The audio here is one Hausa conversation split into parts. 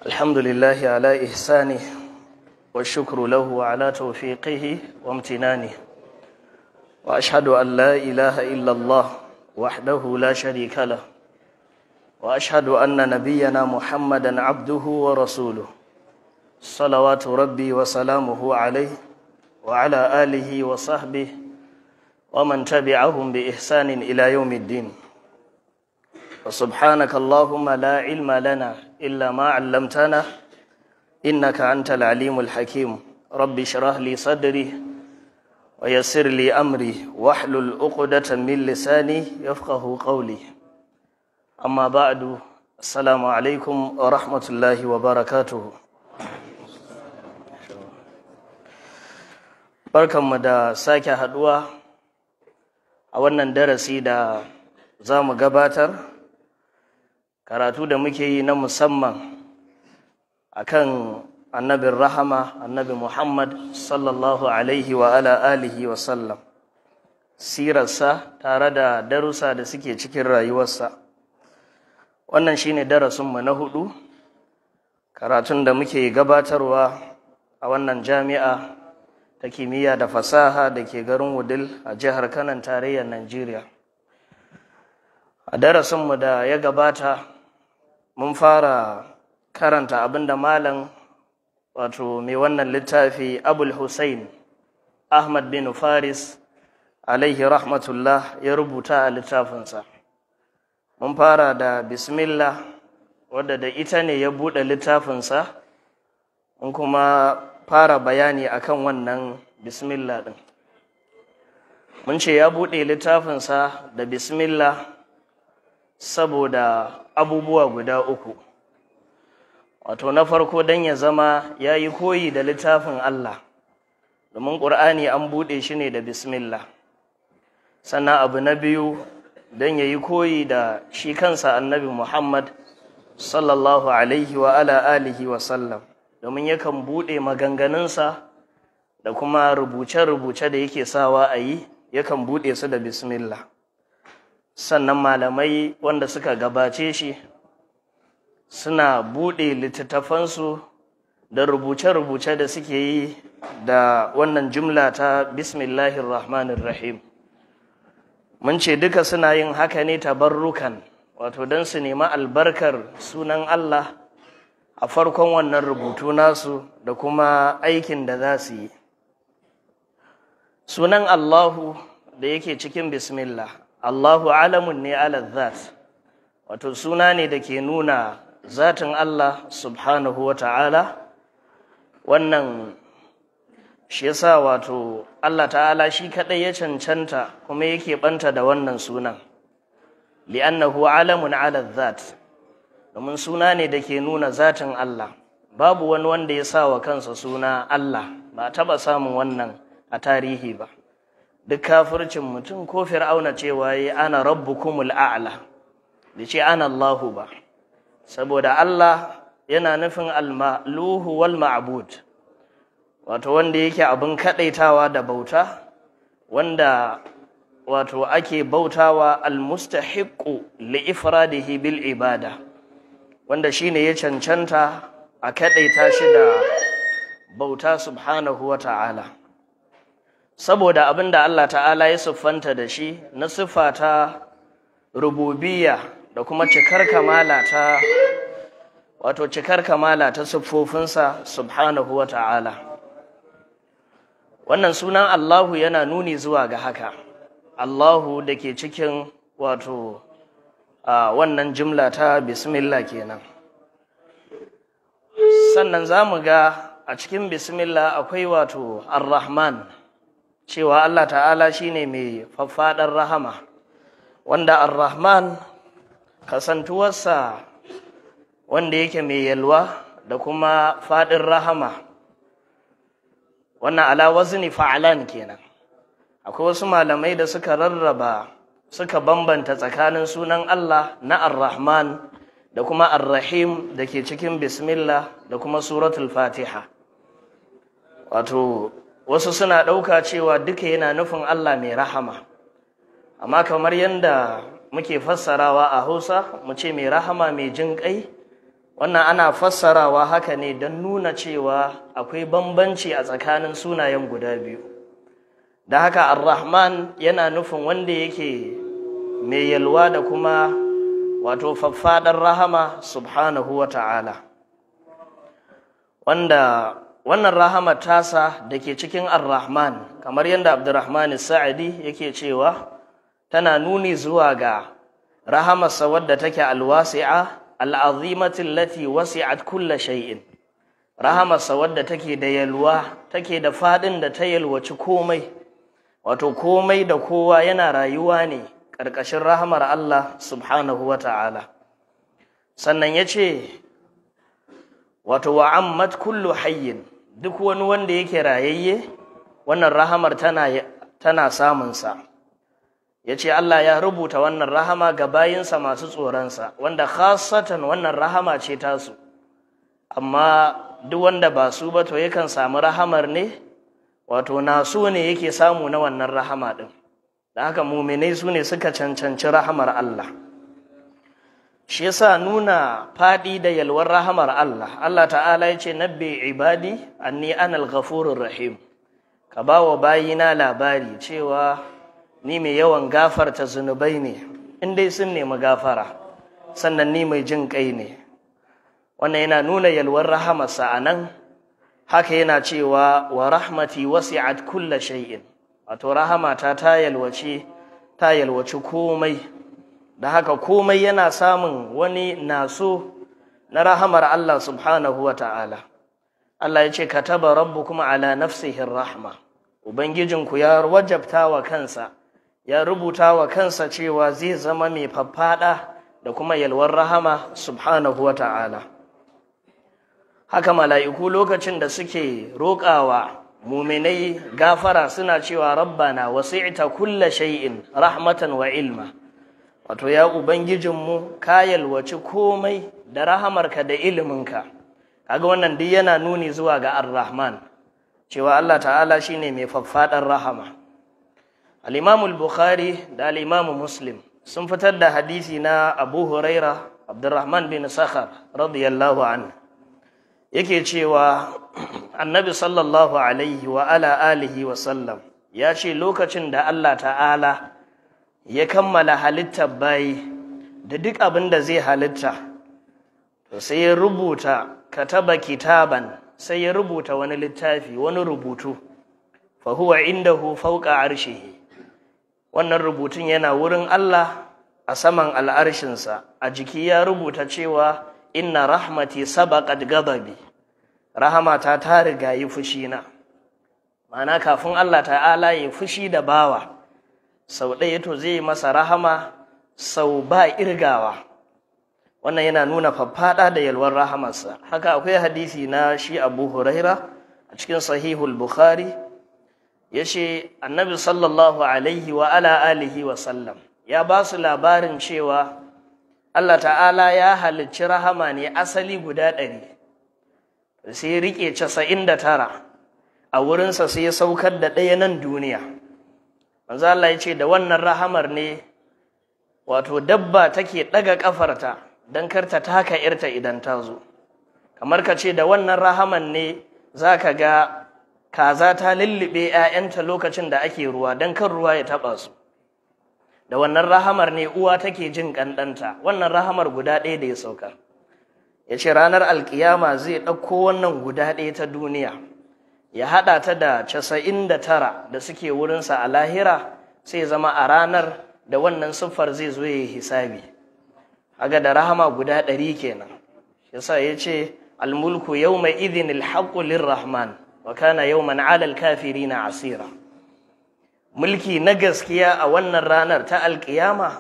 الحمد لله على إحسانه والشكر له على توفيقه وامتنانه وأشهد أن لا إله إلا الله وحده لا شريك له وأشهد أن نبينا محمدا عبده ورسوله صلوات ربي وسلامه عليه وعلى آله وصحبه ومن تبعهم بإحسان إلى يوم الدين وسبحانك اللهم لا علم لنا إلا ما علمتنا إنك أنت العليم الحكيم رب اشرح لي صدري ويسر لي أمري واحلل عقدة من لساني يفقه قولي أما بعد السلام عليكم ورحمة الله وبركاته barkanmu da sake haduwa a wannan darasi da za mu gabatar karatu da muke yi na musamman akan annabin rahama annabi muhammad sallallahu alaihi wa ala alihi wa sallam sirarsa tare da darussa da suke cikin rayuwarsa wannan shine darasinmu na hudu karatun da muke gabatarwa a wannan jami'a ta kimiyya da fasaha da ke garin wudil a jihar kanan tarayyar najeriya a darasinmu da ya gabata mun fara karanta abinda malam wato mai wannan littafi abul hussein ahmad bin faris alaihi rahmatullah ya rubuta a littafinsa mun fara da bismillah wadda da ita ne ya buɗe littafinsa mun kuma fara bayani akan wannan bismillah ɗin mun ce ya buɗe littafinsa da bismillah saboda abubuwa guda uku wato na farko don ya zama ya yi koyi da littafin Allah domin ƙur'ani an buɗe shi ne da bismillah sannan abu na biyu don ya yi koyi da shi kansa annabi muhammad sallallahu alaihi wa ala alihi wa sallam domin yakan buɗe maganganunsa da kuma rubuce-rubuce da yake sawa a yi yakan buɗe su da bismillah sannan malamai wanda suka gabace shi suna buɗe littattafansu da rubuce-rubuce da suke yi da wannan jumla ta bismillahir rahmanir rahim mun ce duka suna yin haka ne tabarrukan wato don su nemi albarkar sunan Allah a farkon wannan rubutu nasu da kuma aikin da za su yi sunan Allahu da yake cikin bismillah Allahu alamun ne ala zat wato suna ne da ke nuna zatin Allah subhanahu wa ta'ala wannan shi yasa wato Allah ta'ala shi kaɗai ya cancanta kuma yake ɓanta da wannan sunan li'annahu alamun ala zat domin suna ne da ke nuna zatin Allah babu wani wanda ya sa wa kansa suna Allah ba taɓa samun wannan a tarihi ba duk kafircin mutum ko fir'auna cewa yi ana rabbukumul a'la da ce ana Allahu ba saboda Allah yana nufin al-ma'luhu wal ma'bud wato wanda yake abin kadaitawa da bauta wanda wato ake bautawa al-mustahiqqu li ifradihi bil ibada wanda shine ya cancanta a kaɗaita shi da bauta subhanahu wa ta'ala saboda abin da Allah ta'ala ya siffanta da shi na siffa ta rububiyya da kuma cikar kamala ta wato cikar kamala ta siffofinsa subhanahu wa ta'ala wannan sunan Allahu yana nuni zuwa ga haka Allahu da ke cikin wato a wannan jimla ta bismillah kenan sannan za mu ga a cikin bismillah akwai wato ar-rahman cewa Allah ta'ala shine mai faffaɗar rahama wanda ar-rahman kasantuwarsa wanda yake mai yalwa da kuma faɗin rahama wannan ala wazni fa'alan kenan akwai wasu malamai da suka rarraba suka bambanta tsakanin sunan Allah na Ar-Rahman da kuma Ar-Rahim da ke cikin Bismillah da kuma Suratul Fatiha. Wato, wasu suna ɗauka cewa duka yana nufin Allah mai rahama, amma kamar yadda muke fassarawa a Hausa mu ce mai rahama mai jin ƙai wannan ana fassarawa haka ne don nuna cewa akwai bambanci a tsakanin sunayen guda biyu da haka ar-rahman yana nufin wanda yake mai yalwa da kuma wato faffaɗar rahama subhanahu wa ta'ala wanda wannan rahama tasa da ke cikin ar-rahman kamar yadda abdurrahman sa'adi yake cewa tana nuni zuwa ga rahamarsa wadda take alwasi'a al'azimatin lati wasi'at kulla shay'in rahamarsa wadda take da yalwa take da faɗin da ta yalwaci komai wato komai da kowa yana rayuwa ne ƙarƙashin rahamar Allah subhanahu wa ta'ala sannan ya ce wato wa'ammat kullu hayyin duk wani wanda yake rayayye wannan rahamar tana, tana samunsa ya ce Allah ya rubuta wannan rahama ga bayinsa masu tsoronsa wanda khasatan wannan rahama ce tasu amma duk wanda ba su ba to yakan samu rahamar ne wato nasu ne yake samu na wannan rahama ɗin da haka muminai su ne suka cancanci rahamar Allah shi yasa nuna faɗi da yalwar rahamar Allah Allah ta'ala ya ce nabbi ibadi anni anal ghafurur rahim ka ba wa bayina labari cewa ni mai yawan gafarta zunubai ne in dai sun nemi gafara sannan ni mai jin kai ne wannan yana nuna yalwar rahamarsa a nan haka yana cewa wa rahmati wasi'at kulla shay'in wato rahamata ta yalwace ta yalwaci komai da haka komai yana samun wani naso na rahamar Allah subhanahu wa ta'ala Allah ya ce kataba rabbukum ala nafsihi rahma ubangijinku ya wajabta wa kansa ya rubuta wa kansa cewa zai zama mai faffada da kuma yalwar rahama subhanahu wa ta'ala haka mala'iku lokacin da suke roƙawa muminai gafara suna cewa rabbana wasi'ta kulla shay'in rahmatan wa ilma wato ya ubangijinmu ka yalwaci komai da rahamarka da iliminka kaga wannan duk yana nuni zuwa ga ar-rahman cewa Allah ta'ala shine mai faffadar rahama al-imam al-bukhari da al-imam muslim sun fitar da hadisi na abu huraira abdurrahman bin sakhar radiyallahu anhu yake cewa annabi sallallahu alaihi wa ala alihi wa sallam ya ce lokacin da Allah ta'ala ya kammala halittar bayi da duk abin da zai halitta to sai ya rubuta kataba kitaban sai ya rubuta wani littafi wani rubutu fa huwa indahu fawqa arshihi wannan rubutun yana wurin Allah a saman al'arshinsa a jiki ya rubuta cewa inna rahmati sabaqat ghadabi rahamata ta riga yi fushi na ma'ana kafin Allah ta'ala ya fushi da bawa sau ɗaya to zai masa rahama sau ba irgawa wannan yana nuna faffaɗa da yalwar rahamarsa haka akwai hadisi na shi abu huraira a cikin sahihul bukhari ya ce annabi sallallahu alaihi wa ala alihi wa sallam ya ba su labarin cewa Allah ta'ala ya halicci rahama ne asali guda ɗari sai ya riƙe casa'in da tara a wurinsa sai ya saukar da ɗaya nan duniya manzo Allah ya ce da wannan rahamar ne wato dabba take ɗaga ƙafarta don kar ta taka irta idan ta zo kamar ka ce da wannan rahaman ne za ka ga kaza ta lullube 'ya'yanta lokacin da ake ruwa don kan ruwa ya taɓa su da wannan rahamar ne uwa take jin ƙanɗanta wannan rahamar guda ɗaya da ya sauka ya ce ranar alkiyama zai ɗauko wannan guda ɗaya ta duniya ya haɗa ta da casa'in da tara da suke wurinsa a lahira sai zama a ranar da wannan siffar zai zo ya yi hisabi aga da rahama guda ɗari kenan yasa ya ce almulku yau mai idin alhaƙu lirrahman wa kana yau man alal kafiri na asira mulki na gaskiya a wannan ranar ta alkiyama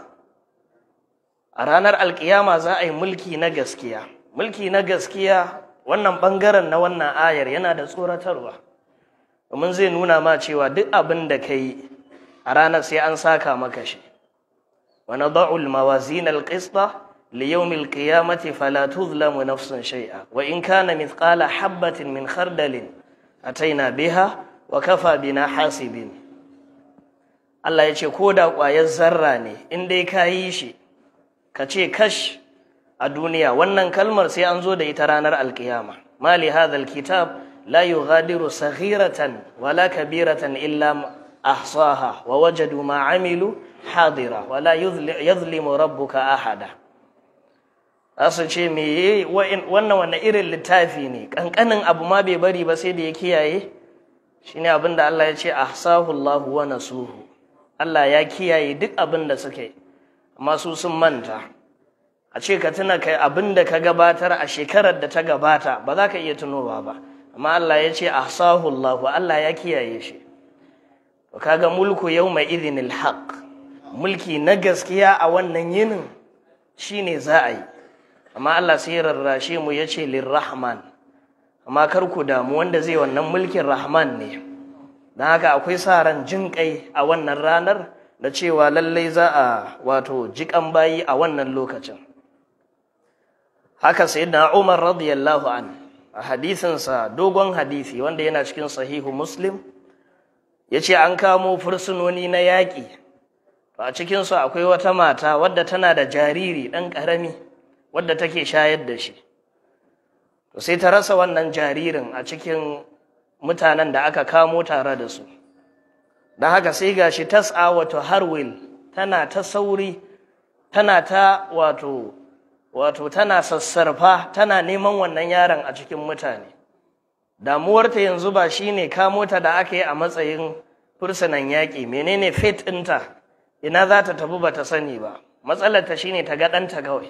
a ranar alkiyama za a yi mulki na gaskiya mulki na gaskiya wannan ɓangaren na wannan ayar yana da tsoratarwa domin zai nuna ma cewa duk abin da ka yi a ranar sai an saka maka shi wa nada'u al-mawazin al-qista li yawm al-qiyamati fala tuzlamu nafsun shay'a wa in kana mithqala habatin min khardalin ataina biha wa kafa bina hasibin Allah ya ce ko da ƙwayar zarra ne in dai ka yi shi ka ce kash a duniya wannan kalmar sai an zo da ita ranar alkiyama mali hadha alkitab la yughadiru saghiratan wala kabiratan illa ahsaha wa wajadu ma amilu hadira wala yadhlimu rabbuka ahada asu ce me wannan wannan irin littafi ne kankanin abu ma bai bari ba sai da ya kiyaye shine abin da Allah ya ce ahsahu Allahu wa nasuhu Allah ya kiyaye duk abin da suka yi amma su sun manta a ce ka tuna kai abin da ka gabatar a shekarar da ta gabata ba za ka iya tunowa ba amma Allah ya ce ahsahu Allahu Allah ya kiyaye shi to kaga mulku yawma idhinil haqq mulki na gaskiya a wannan yinin shine za a yi amma Allah sai rarrashe mu yace lirrahman amma kar ku damu wanda zai wannan mulkin rahman ne don haka akwai sa ran jin kai a wannan ranar da cewa lallai za a wato jikan bayi a wannan lokacin haka sayyidina Umar radiyallahu an a hadisinsa dogon hadisi wanda yana cikin sahihu muslim yace an kamo fursunoni na yaƙi a cikinsu akwai wata mata wadda tana da jariri ɗan ƙarami wadda take shayar da shi to sai ta rasa wannan jaririn a cikin mutanen da aka kamo tare da su don haka sai gashi tas'a wato harwil tana ta sauri tana ta wato wato tana sassarfa tana neman wannan yaron a cikin mutane damuwarta yanzu ba shine kamo ta da aka yi a matsayin fursunan yaƙi menene fate ɗinta ina za ta tafi ba ta sani ba matsalarta shine ta ga ɗanta kawai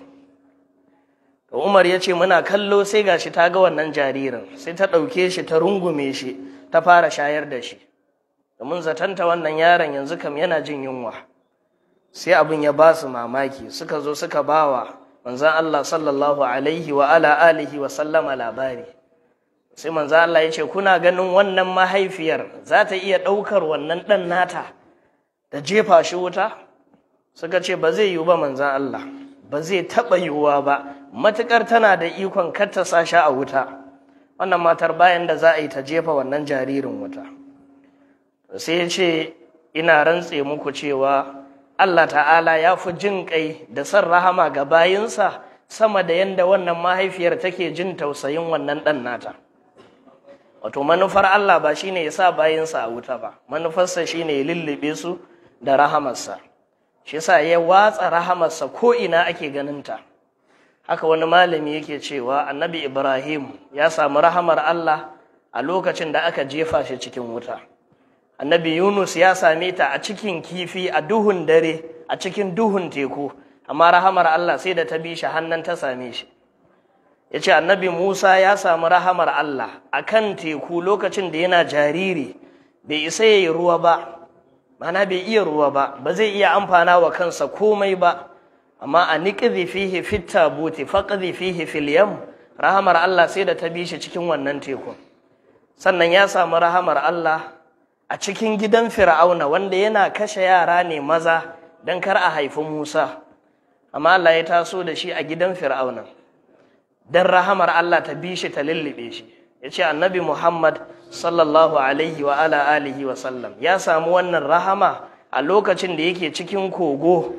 to umar ya ce muna kallo sai gashi ta ga wannan jaririn sai ta ɗauke shi ta rungume shi ta fara shayar da shi domin zatanta wannan yaron yanzu kam yana jin yunwa sai abin ya ba su mamaki suka zo suka bawa manzan Allah sallallahu alaihi wa ala alihi wa sallama labari sai manzan Allah ya ce kuna ganin wannan mahaifiyar za ta iya ɗaukar wannan ɗan nata da jefa shi wuta suka ce ba zai yiwu ba manzan Allah ba zai taɓa yiwuwa ba matuƙar tana da ikon kar ta sa shi a wuta wannan matar bayan da za a yi ta jefa wannan jaririn wuta sai ya ce ina rantse muku cewa Allah ta'ala ya fi jin kai da son rahama ga bayinsa sama da yadda wannan mahaifiyar take jin tausayin wannan ɗan nata wato manufar Allah ba shine ya sa bayinsa a wuta ba manufarsa shine ya lullube su da rahamarsa shi yasa ya watsa rahamarsa ko ina ake ganinta haka wani malami yake cewa annabi Ibrahim ya samu rahamar Allah a lokacin da aka jefa shi cikin wuta annabi Yunus ya same ta a cikin kifi a duhun dare a cikin duhun teku amma rahamar Allah sai da ta bi shi hannan ta same shi ya ce annabi Musa ya samu rahamar Allah a kan teku lokacin da yana jariri bai isa ya yi ruwa ba mana bai iya ruwa ba ba zai iya amfana wa kansa komai ba amma a niƙizi fihi fit tabuti faqdi fihi fil yam rahamar Allah sai da ta bi shi cikin wannan tekun sannan ya samu rahamar Allah a cikin gidan Fir'auna wanda yana kashe yara ne maza dan kar a haifi Musa amma Allah ya taso da shi a gidan Fir'auna dan rahamar Allah ta bi shi ta lullube shi yace annabi Muhammad sallallahu alaihi wa ala alihi wa sallam ya samu wannan rahama a lokacin da yake cikin kogo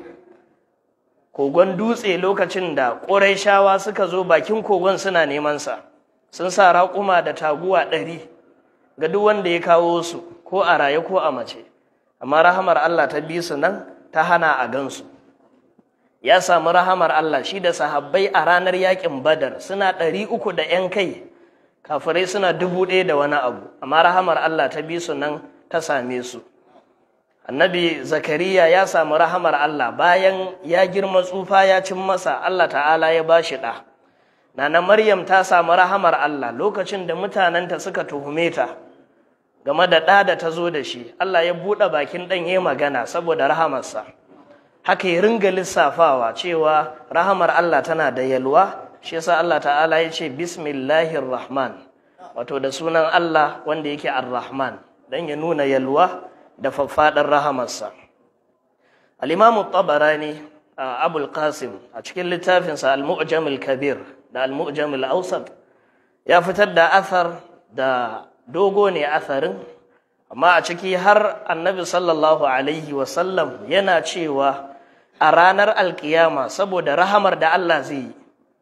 kogon dutse lokacin da ƙurayshawa suka zo bakin kogon suna neman sa sun sa raƙuma da taguwa ɗari ga duk wanda ya kawo su ko a raye ko a mace amma rahamar Allah ta bi su nan ta hana a gansu ya samu rahamar Allah shi da sahabbai a ranar yakin badar suna ɗari uku da ‘yan kai kafirai suna dubu ɗaya da wani abu amma rahamar Allah ta bi su nan ta same su annabi zakariya ya samu rahamar Allah bayan ya girma tsufa ya cin masa Allah ta'ala ya ba shi ɗa nana maryam ta samu rahamar Allah lokacin da mutanenta suka tuhume ta game da ɗa da ta zo da shi Allah ya buɗe bakin ɗan ya magana saboda rahamarsa haka ya ringa lissafawa cewa rahamar Allah tana da yalwa shi yasa Allah ta'ala ya ce bismillahir rahman wato da sunan Allah wanda yake ar-rahman dan ya nuna yalwa da faffaɗar rahamarsa al-imamu tabarani abul qasim a cikin littafinsa al-mu'jam al-kabir da al-mu'jam al-awsat ya fitar da athar da dogo ne atharin amma a ciki har annabi sallallahu alaihi wasallam yana cewa a ranar alkiyama saboda rahamar da Allah zai yi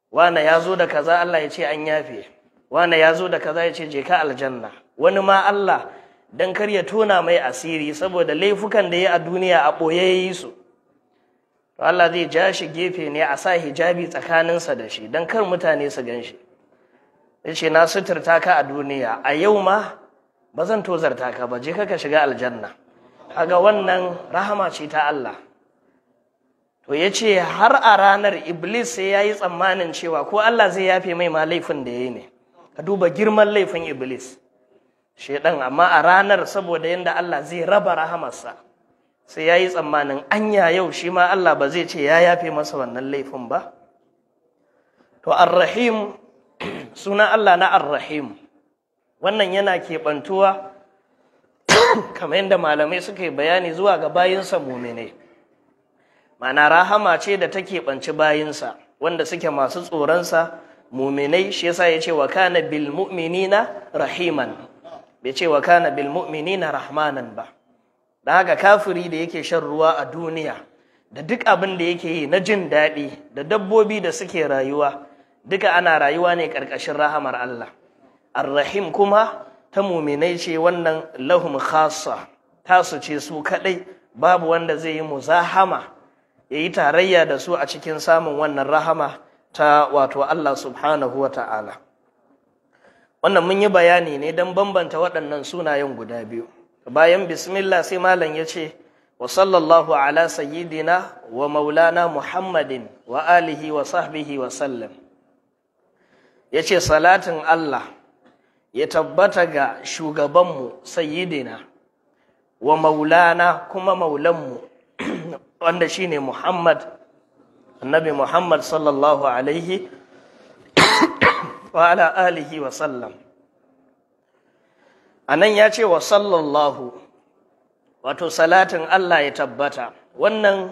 wane ya zo da kaza Allah ya ce an yafe wane ya zo da kaza ya ce je ka aljanna wani ma Allah dan kar ya tona mai asiri saboda laifukan da ya a duniya a ɓoye ya yi su to Allah zai ja shi gefe ne a sa hijabi tsakaninsa da shi don kar mutane su gan shi ya ce na suturta ka a duniya a yau ma ba zan tozarta ka ba je ka shiga aljanna kaga wannan rahama ce ta Allah to ya ce har a ranar iblis sai ya yi tsammanin cewa ko Allah zai yafe mai ma laifin da ya yi ne ka duba girman laifin iblis shedan amma a ranar saboda yadda Allah zai raba rahamarsa sai ya yi tsammanin anya yau shi ma Allah ba zai ce ya yafe masa wannan laifin ba to arrahim suna Allah na arrahim wannan yana keɓantuwa kamar yadda malamai suka yi bayani zuwa ga bayinsa muminai mana rahama ce da ta keɓanci bayinsa wanda suke masu tsoronsa muminai shi yasa ya ce wa kana bil mu'minina rahiman bai ce wa kana bil mu'minina rahmanan ba da haka kafiri da yake shan ruwa a duniya da duk abin da yake yi na jin daɗi da dabbobi da suke rayuwa duka ana rayuwa ne ƙarƙashin rahamar Allah arrahim kuma ta muminai ce wannan lahum khassa tasu ce su kaɗai babu wanda zai yi muzahama ya yi tarayya da su a cikin samun wannan rahama ta wato Allah subhanahu wa ta'ala wannan mun yi bayani ne don bambanta waɗannan sunayen guda biyu bayan bismillah sai malam ya ce wa sallallahu ala sayyidina wa maulana muhammadin wa alihi wa sahbihi wa sallam ya ce salatin Allah ya tabbata ga shugabanmu sayyidina wa maulana kuma maulanmu wanda shine muhammad annabi muhammad sallallahu alaihi wa ala alihi wa sallam a nan ya ce wa sallallahu wato salatin Allah ya tabbata wannan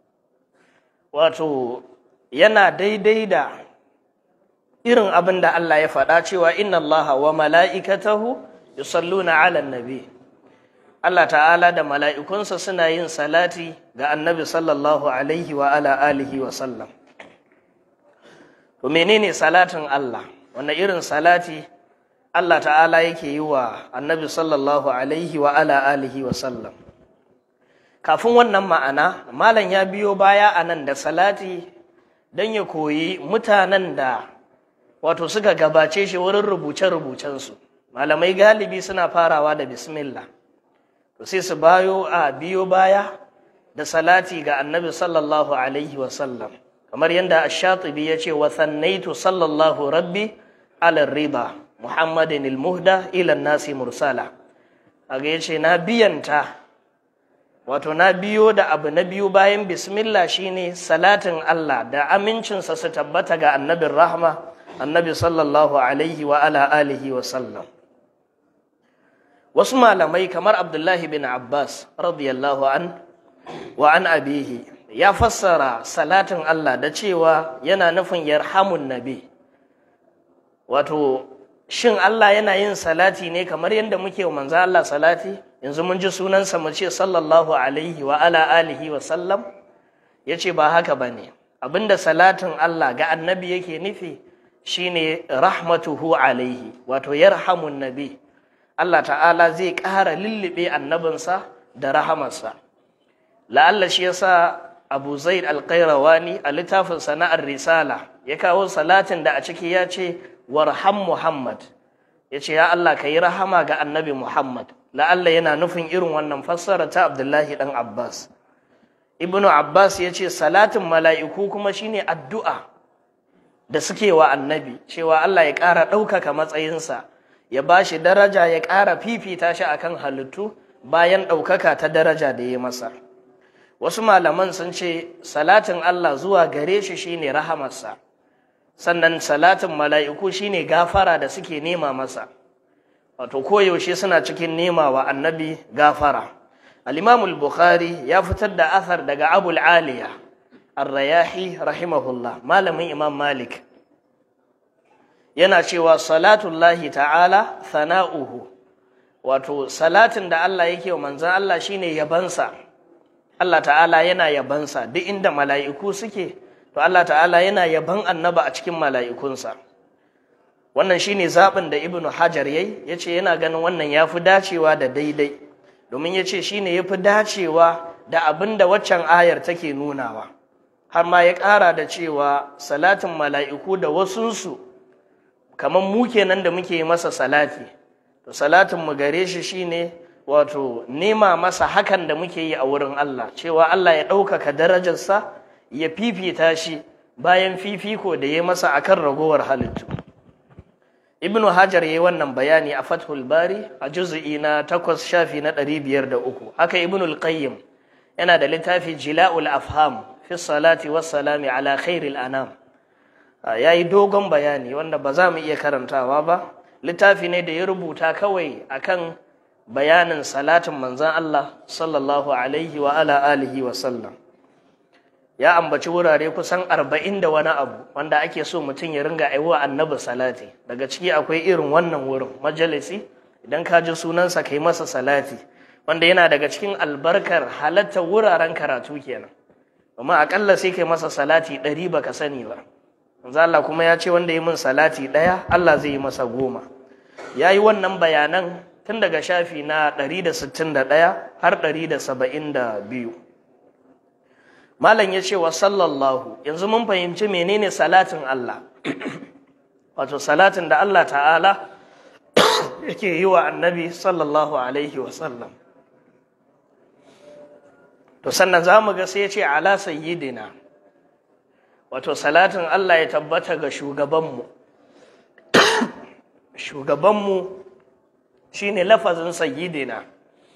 wato yana daidai da irin abin da Allah ya faɗa cewa inna Allah wa mala'ikatahu yusalluna ala nabi Allah ta'ala da mala'ikunsa suna yin salati ga annabi sallallahu alaihi wa ala alihi wa sallam to menene salatin Allah wanda irin salati Allah ta'ala yake yi wa annabi sallallahu alaihi wa ala alihi wa sallam kafin wannan ma'ana malam ya biyo baya a nan da salati don ya koyi mutanen da wato suka gabace shi wurin rubuce-rubucensu malamai galibi suna farawa da bismillah to sai su bayo a biyo baya da salati ga annabi sallallahu alaihi wa sallam kamar yadda ash-shatibi ya ce wa thannaitu sallallahu rabbi ala rida muhammadin ilmuhda ilan nasi mursala kaga yace na biyanta wato na biyo da abu na biyu bayan bismillah shine salatin Allah da amincinsa su tabbata ga annabin rahma annabi sallallahu alaihi wa ala alihi wa sallam wasu malamai kamar abdullahi bin abbas radiyallahu an wa an abihi ya fassara salatin Allah da cewa yana nufin yarhamun nabi wato shin Allah yana yin salati ne kamar yadda muke wa manzo Allah salati yanzu mun ji sunansa mu ce sallallahu alaihi wa ala alihi wa sallam yace ba haka bane abinda salatin Allah ga annabi yake nufi shine rahmatuhu alaihi wato yarhamun nabi Allah ta'ala zai ƙara lullube annabinsa da rahamarsa la'alla shi yasa Abu Zaid al-Qayrawani a littafin sana'ar risala ya kawo salatin da a ciki ya ce warham Muhammad ya ce ya Allah ka yi rahama ga annabi Muhammad la'alla yana nufin irin wannan fassara ta Abdullahi ɗan Abbas Ibnu Abbas ya ce salatin mala'iku kuma shine addu'a da suke wa annabi cewa Allah ya ƙara ɗaukaka matsayinsa ya ba shi daraja ya ƙara fifita shi akan halittu bayan ɗaukaka ta daraja da ya masa wasu malaman sun ce salatin Allah zuwa gare shi shine rahamarsa sannan salatin mala'iku shine gafara da suke nema masa wato koyaushe suna cikin nema wa annabi gafara al-imamul bukhari ya fitar da athar daga abul aliya ar-rayahi rahimahullah malamin imam malik yana cewa salatullahi ta'ala sana'uhu wato salatin da Allah yake wa manzan Allah shine yabansa Allah ta'ala yana yabansa duk inda mala'iku suke to Allah ta'ala yana yaban annaba a cikin mala'ikunsa wannan shine zaɓin da ibnu hajar yayi yace yana ganin wannan yafi dacewa da daidai domin yace shine yafi dacewa da abin da waccan ayar take nunawa har ma ya ƙara da cewa salatin mala'iku da wasunsu kamar mu kenan da muke masa salati to salatin mu gare shi shine wato nema masa hakan da muke yi a wurin Allah cewa Allah ya ɗaukaka darajarsa ya fifita shi bayan fifiko da ya masa akan ragowar halittu ibnu hajar ya yi wannan bayani a fathul bari a juzu'i na takwas shafi na ɗari biyar da uku haka ibnu al-qayyim yana da littafi jila'ul afham fi salati wassalami ala khairil anam ya yi dogon bayani wanda ba za mu iya karantawa ba littafi ne da ya rubuta kawai akan bayanin salatin manzan Allah sallallahu alaihi wa ala alihi wa sallam ya ambaci wurare kusan arba'in da wani abu wanda ake so mutum ya ringa aiwa annabi salati daga ciki akwai irin wannan wurin majalisi idan ka ji sunansa kai masa salati wanda yana daga cikin albarkar halatta wuraren karatu kenan amma akalla sai kai masa salati ɗari baka sani ba manzo Allah kuma ya ce wanda yi min salati ɗaya Allah zai yi masa goma ya yi wannan bayanan tun daga shafi na 161 har 172 malam ya ce wa sallallahu yanzu mun fahimci menene salatin Allah wato salatin da Allah ta'ala yake yi wa annabi sallallahu alaihi wasallam to sannan za mu ga sai ya ce ala sayyidina wato salatin Allah ya tabbata ga shugabanmu shugabanmu shine lafazin sayyidina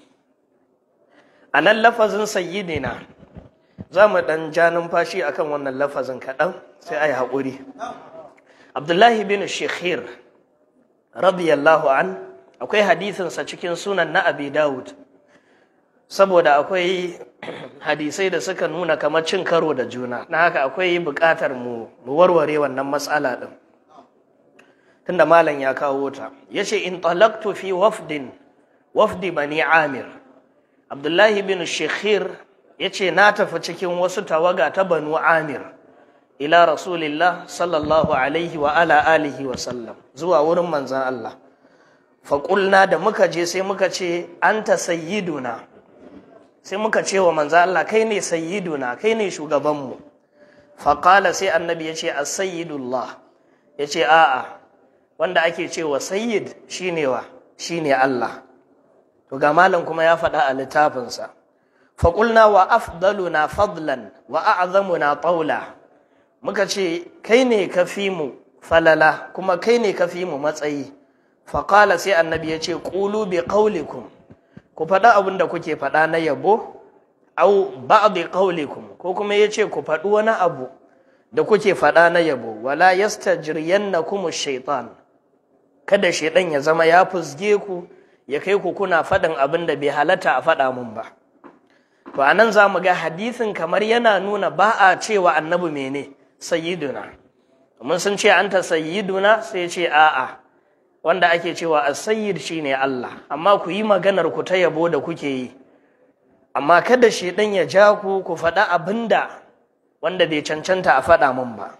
a nan lafazin sayyidina za mu ɗan ja numfashi akan wannan lafazin kaɗan sai a yi haƙuri abdullahi bin shekhir radiyallahu an akwai hadithinsa cikin sunan na abi dawud saboda akwai hadisai da suka nuna kamar cin karo da juna na haka akwai buƙatar mu warware wannan matsala ɗin tunda malam ya kawo ta ya ce in talaktu fi wafdin wafdi bani amir abdullahi bin shekhir ya ce na tafi cikin wasu tawaga ta banu amir ila rasulillah sallallahu alaihi wa ala alihi wa sallam zuwa wurin manzan Allah faƙulna da muka je sai muka ce anta sayyiduna sai muka ce wa manzan Allah kai ne sayyiduna kai ne shugabanmu faƙala sai annabi ya ce as-sayyidullah ya ce a'a wanda ake cewa sayyid shine wa shine Allah to ga malam kuma ya faɗa a littafinsa faƙulna wa afdaluna fadlan wa a'zamuna taula muka ce kai ne ka fi mu falala kuma kai ne ka fi mu matsayi faƙala sai annabi ya ce ƙulu bi ƙaulikum ku faɗa abin da kuke faɗa na yabo au ba'di ƙaulikum ko kuma ya ce ku faɗi wani abu da kuke faɗa na yabo wala yastajriyannakum shaitan kada shaitan ya zama ya fusge ku ya kai ku kuna faɗin abin da bai halatta a faɗa mun ba to anan za mu ga hadisin kamar yana nuna ba a cewa annabi mene sayyiduna mun sun ce anta sayyiduna sai ce a'a wanda ake cewa as-sayyid shine Allah amma ku yi maganar ku ta yabo da kuke yi amma kada shedan ya ja ku ku faɗa abinda wanda bai cancanta a faɗa mun ba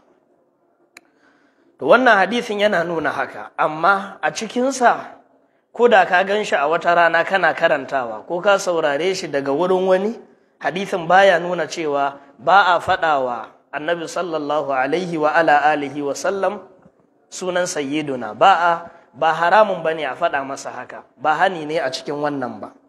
to wannan hadisin yana nuna haka amma a cikinsa ko da ka gan shi a wata rana kana karantawa ko ka saurare shi daga wurin wani hadisin baya nuna cewa ba a faɗawa annabi sallallahu alaihi wa ala alihi wa sallam sunan sayyiduna ba a ba haramun bane a faɗa masa haka ba hani ne a cikin wannan ba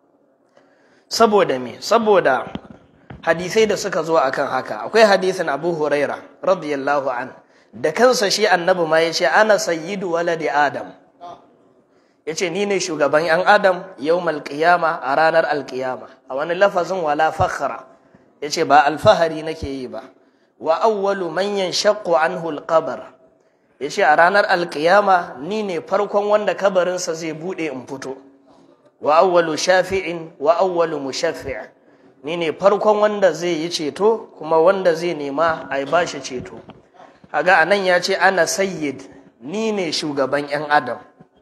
saboda me saboda hadisai da suka zo akan haka akwai hadisin Abu Huraira radiyallahu an da kansa shi annabi ma yace ana sayyidu waladi adam yace ni ne shugaban yan adam yawmal qiyama a ranar alqiyama a wani lafazin wala fakhra yace ba alfahari nake yi ba wa awwalu man yanshaqqu anhu alqabr yace a ranar alqiyama ni ne farkon wanda kabarinsa zai bude in fito wa awwalu shafi'in wa awwalu mushaffi' ni ne farkon wanda zai yi ceto kuma wanda zai nema a ba shi ceto haga anan ya ce ana sayyid ni ne shugaban 'yan adam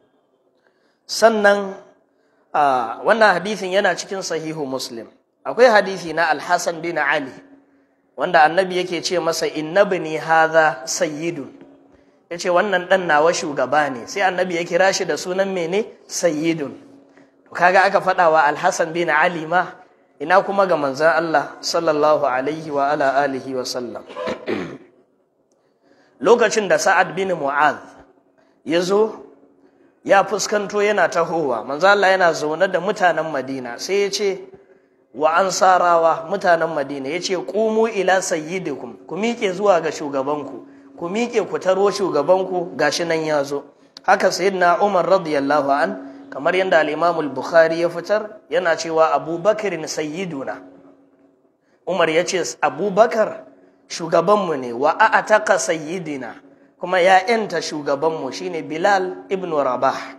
sannan wannan hadisin yana cikin sahihu muslim akwai hadisi na alhassan bin ali wanda annabi yake ce masa innabni hadha sayyidun yace wannan dan nawa shugaba ne sai annabi ya kira shi da sunan mene sayyidun to kaga aka faɗa wa alhassan bin ali ma ina kuma ga manzon Allah sallallahu alaihi wa ala alihi wa sallam lokacin da sa'ad bin mu'adh ya zo ya fuskanto yana tahowa manzo Allah yana zaune da mutanen Madina sai ya ce wa ansarawa mutanen Madina ya ce qumu ila sayyidikum ku miƙe zuwa ga shugabanku ku miƙe ku taro shugabanku gashi nan ya zo haka sayyidina Umar radiyallahu an kamar yadda al-Imam al-Bukhari ya fitar yana cewa Abubakar sayyiduna Umar ya ce Abubakar shugabanmu ne wa a'ataka sayyidina kuma ya ‘yanta shugabanmu shine Bilal ibn Rabah.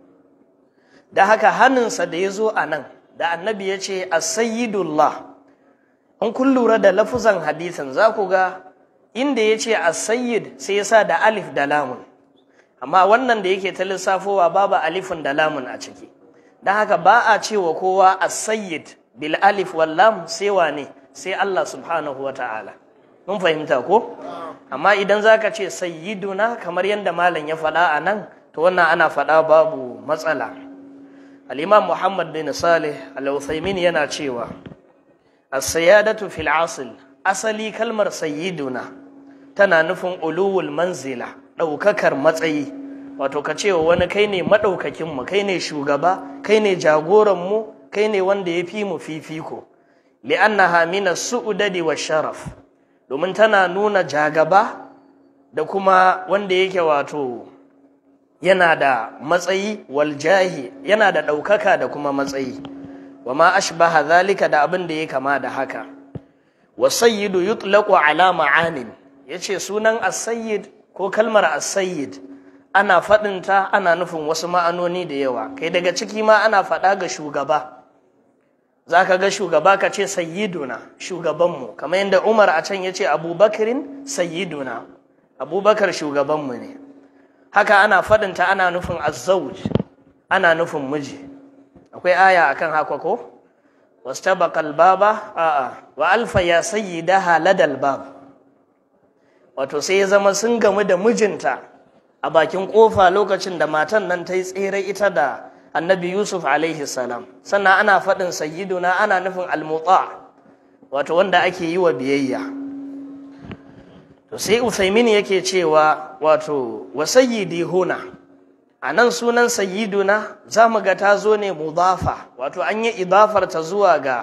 Da haka hannunsa da ya zo a nan, da annabi ya ce, Asayidullah, in kun lura da lafuzan hadisin za ku ga inda ya ce Asayid sai ya sa da alif da lamun, amma wannan da yake ta lissafowa babu alifin da lamun a ciki. Don haka ba a cewa kowa Asayid bil alif wal lam sai wane sai Allah subhanahu wa ta'ala. mun fahimta ko amma idan zaka ce sayyiduna kamar yadda malam ya faɗa a nan to wannan ana faɗa babu matsala al-imam muhammad bin salih al-uthaymin yana cewa as-siyadatu fil asl asali kalmar sayyiduna tana nufin uluwul manzila ɗaukakar matsayi wato ka ce wani kai ne maɗaukakin mu kai ne shugaba kai ne jagoran mu kai ne wanda ya fi mu fifiko li'annaha min as-su'dadi wa sharaf domin tana nuna jagaba da kuma wanda yake wato yana da matsayi waljahi yana da ɗaukaka da kuma matsayi wa ma ashbaha zalika da abin da ya kama da haka wa sayyidu yutlaqu ala ma'anin yace sunan as-sayyid ko kalmar as-sayyid ana faɗinta ana nufin wasu ma'anoni da yawa kai daga ciki ma ana faɗa ga shugaba za ka ga shugaba ka ce sayyiduna shugabanmu kamar yadda umar a can ya ce abubakarin sayyiduna abubakar shugabanmu ne haka ana faɗinta ana nufin azzauj ana nufin miji akwai aya akan haka ko wastabaqal baba a'a wa alfa ya sayyidaha ladal bab wato sai ya zama sun gamu da mijinta a bakin kofa lokacin da matan nan ta yi tsere ita da annabi yusuf alaihi salam sannan ana faɗin sayyiduna ana nufin almuta wato wanda ake yi wa biyayya to sai usaimin yake cewa wato wa sayyidi huna a nan sunan sayyiduna za mu ga ta zo ne mudafa wato an yi idafar ta zuwa ga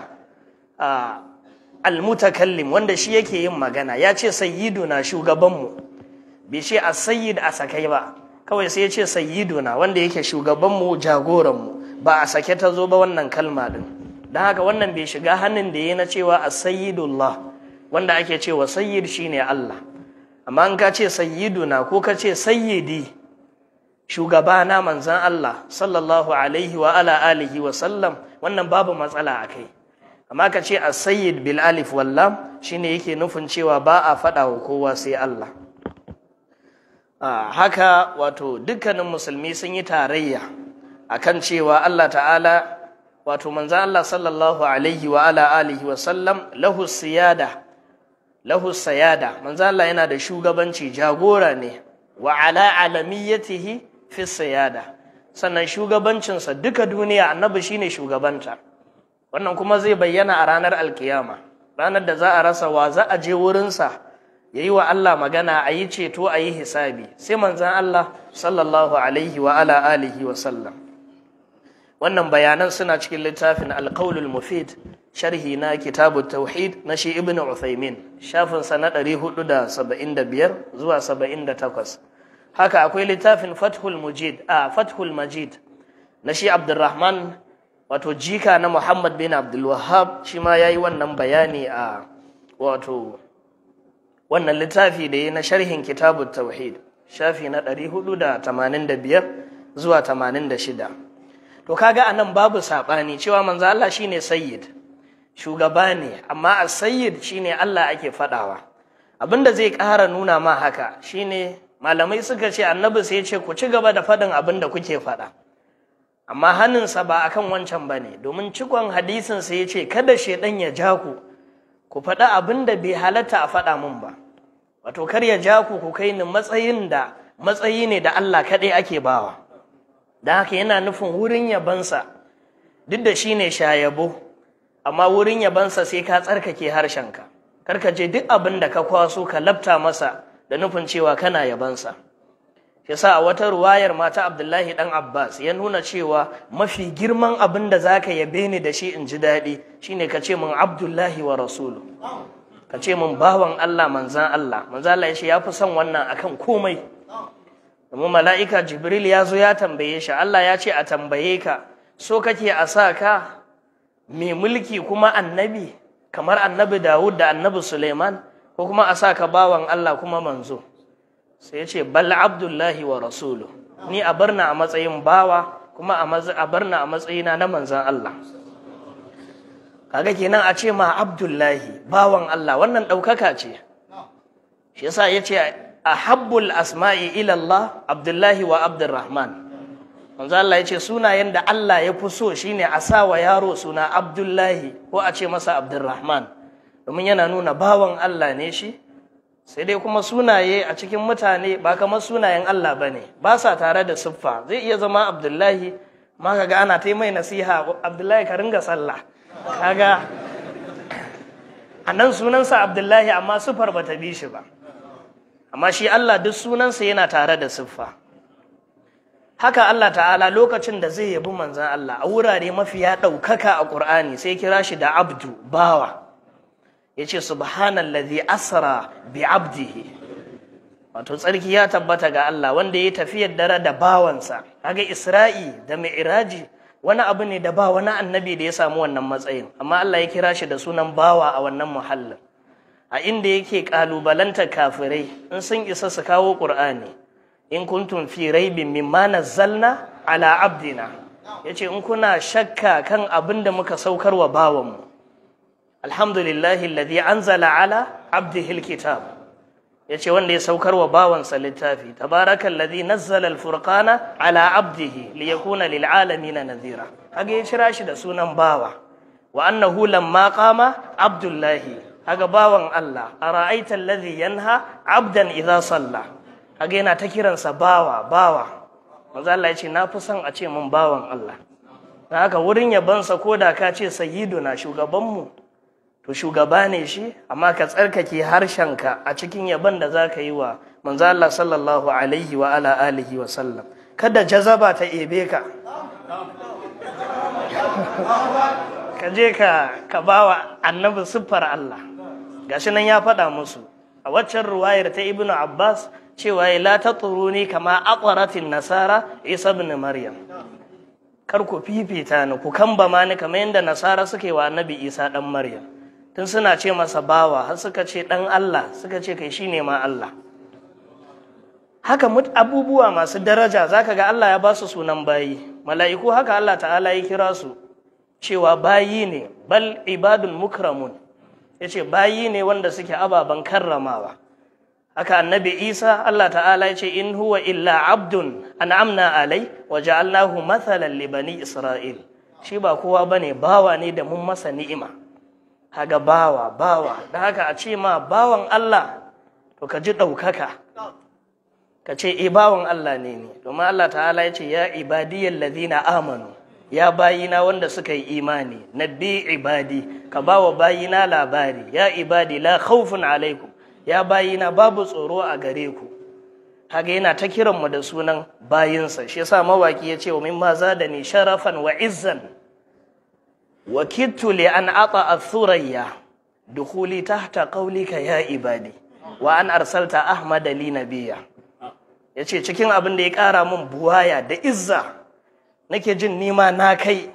almutakallim wanda shi yake yin magana ya ce sayyiduna shugabanmu bai ce a sayyid a sakai ba kawai sai ya ce sayyiduna wanda yake shugabanmu jagoranmu ba a sake ta zo ba wannan kalma din don haka wannan bai shiga hannun da ya na cewa a sayyidullah wanda ake cewa sayyid shine Allah amma in ka ce sayyiduna ko ka ce sayyidi shugabana manzan Allah sallallahu alaihi wa ala alihi wa sallam wannan babu matsala a kai amma ka ce a sayyid bil alif wallam shine yake nufin cewa ba a faɗa wa kowa sai Allah haka wato dukkanin musulmi sun yi tarayya akan cewa Allah ta'ala wato manzan Allah sallallahu alaihi wa ala alihi wa sallam lahu siyada lahu sayada manzan Allah yana da shugabanci jagora ne wa ala alamiyatihi fi sayada sannan shugabancinsa duka duniya annabi shine shugabanta wannan kuma zai bayyana a ranar alkiyama ranar da za a rasa wa za a je wurinsa ya yi wa Allah magana a yi ceto a yi hisabi sai manzan Allah sallallahu alaihi wa ala alihi wa sallam wannan bayanan suna cikin littafin alkaulul mufid sharhi na kitabu tauhid na shi ibn uthaymin shafinsa na 475 zuwa 78 haka akwai littafin fathul mujid a fathul majid na shi abdurrahman wato jika na muhammad bin abdul wahab shi ma ya yi wannan bayani a wato wannan littafi da ya na sharhin kitabu tauhid shafi na 485 zuwa 86 to kaga anan babu sabani cewa manzo Allah shine sayyid shugaba ne amma as-sayyid shine Allah ake fadawa abinda zai ƙara nuna ma haka shine malamai suka ce annabi sai ya ce ku ci gaba da fadin abinda kuke fada amma hannunsa ba akan wancan bane domin cikon hadisin sai ya ce kada shedan ya ja ku ku faɗi abin da bai halatta a faɗa mun ba wato kar ya ja ku ku kai ni matsayin da matsayi ne da Allah kaɗai ake bawa da haka yana nufin wurin yabansa duk da shi ne shayabo amma wurin yabansa sai ka tsarkake harshenka kar ka je duk abin da ka kwaso ka labta masa da nufin cewa kana yabansa yasa a wata ruwayar mata Abdullahi dan Abbas ya nuna cewa mafi girman abin da zaka yabe ni da shi in ji daɗi shine ka ce min Abdullahi wa rasulu ka ce min bawan Allah manzan Allah manzan Allah ya ce ya fi son wannan akan komai domin mala'ika Jibril ya zo ya tambaye shi Allah ya ce a tambaye ka so kake a sa ka mai mulki kuma annabi kamar annabi Dawud da annabi Suleiman ko kuma a sa ka bawan Allah kuma manzo sai ya ce bal abdullahi wa rasulu ni a barna a matsayin bawa kuma a barna a matsayina na manzan Allah kaga kenan a ce ma abdullahi bawan Allah wannan ɗaukaka ce shi yasa ya ce a habbul asma'i ilallah abdullahi wa abdurrahman manzan Allah ya ce sunayen da Allah ya fi so shine a sa wa yaro suna abdullahi ko a ce masa abdurrahman domin yana nuna bawan Allah ne shi sai dai kuma sunaye a cikin mutane ba kamar sunayen Allah ba ne ba sa tare da siffa zai iya zama abdullahi ma kaga ana ta mai nasiha abdullahi ka ringa sallah kaga a nan sunansa abdullahi amma siffar ba ta bi shi ba amma shi Allah duk sunansa yana tare da siffa haka Allah ta'ala lokacin da zai yabi manzan Allah a wurare mafiya ɗaukaka a ƙur'ani sai kira shi da abdu bawa ya ce subhanallazi asra bi abdihi wato tsarki ya tabbata ga Allah wanda ya tafiyar dare da bawansa kaga Isra'i da Mi'raji wani abu ne da ba wani annabi da ya samu wannan matsayin amma Allah ya kira shi da sunan bawa a wannan muhallin a inda yake kalubalanta kafirai in sun isa su kawo Qur'ani in kuntum fi raibin mimma nazzalna ala abdina yace in kuna shakka kan abin da muka saukar wa bawanmu alhamdulillahi alladhi anzala ala abdihi alkitab yace wanda ya saukar wa bawansa littafi tabarakal ladhi nazzala alfurqana ala abdihi liyakuna lil alamin nadhira kaga ya kira shi da sunan bawa wa annahu lamma qama abdullahi kaga bawan Allah ara'aita alladhi yanha abdan idha salla kaga yana ta kiransa bawa bawa manzo Allah yace na fi son a ce mun bawan Allah dan haka wurin yabansa koda ka ce sayyiduna shugabanmu to shugaba ne shi amma ka tsarkake harshenka a cikin yaban da za ka yi wa manzo Allah sallallahu alaihi wa ala alihi wa sallam kada jazaba ta ebe ka ka je ka ka bawa annabi siffar Allah gashi nan ya faɗa musu a waccan ruwayar ta ibnu abbas cewa la tatruni kama aqratin nasara isa ibn maryam kar ku fifita ni ku kamba ma ni kamar yadda nasara suke wa annabi isa dan maryam tun suna ce masa bawa har suka ce ɗan Allah suka ce kai shine ma Allah haka abubuwa masu daraja zaka ga Allah ya ba su sunan bayi mala'iku haka Allah ta'ala ya kira su cewa bayi ne bal ibadun mukramun yace bayi ne wanda suke ababen karramawa haka annabi Isa Allah ta'ala ya ce in huwa illa abdun an'amna alai wa ja'alnahu mathalan li bani isra'il shi ba kowa bane bawa ne da mun masa ni'ima kaga bawa bawa da haka a ce ma bawan Allah to ka ji ɗaukaka ka ce e bawan Allah ne ne domin Allah ta'ala ya ce ya ibadiyar lazina amanu ya bayina wanda suka yi imani nabbi ibadi ka ba wa bayina labari ya ibadi la khawfun alaikum ya bayina babu tsoro a gare ku kaga yana ta kiranmu da sunan bayinsa shi yasa mawaki ya ce wa mimma zadani sharafan wa izzan وكدت لأن أطأ الثريا دخولي تحت قولك يا عبادي وأن أرسلت أحمد لي نبيا yace cikin abin da ya ƙara min buwaya da izza nake jin nima na kai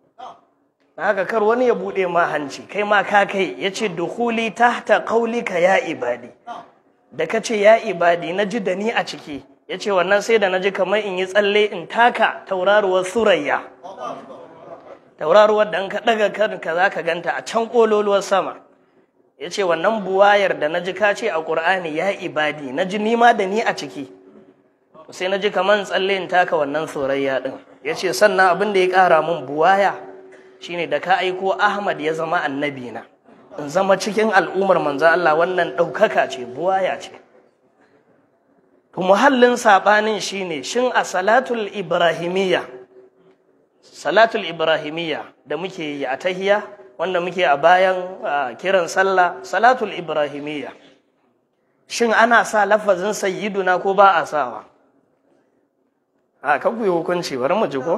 na haka kar wani ya buɗe ma hanci kai ma ka kai yace dukhuli tahta qaulika ya ibadi da kace ya ibadi na ji da ni a ciki yace wannan sai da naji kamar in yi tsalle in taka tauraruwar surayya tauraruwar da ka ɗaga kanka za ka ganta a can ƙololuwar sama ya ce wannan buwayar da na ji ka ce a ƙur'ani ya ibadi na ji nima da ni a ciki sai na ji kamar tsalle in taka wannan sorayya ɗin ya ce sannan abin da ya ƙara min buwaya shine da ka aiko ahmad ya zama annabi na in zama cikin al'ummar manzo Allah wannan ɗaukaka ce buwaya ce to muhallin saɓanin shine shin a salatul ibrahimiyya salatul ibrahimiyya da muke yi a tahiya wanda muke a bayan kiran sallah salatul ibrahimiyya shin ana sa lafazin sayyiduna ko ba a sawa a kan ku yi hukunci bari mu ji ko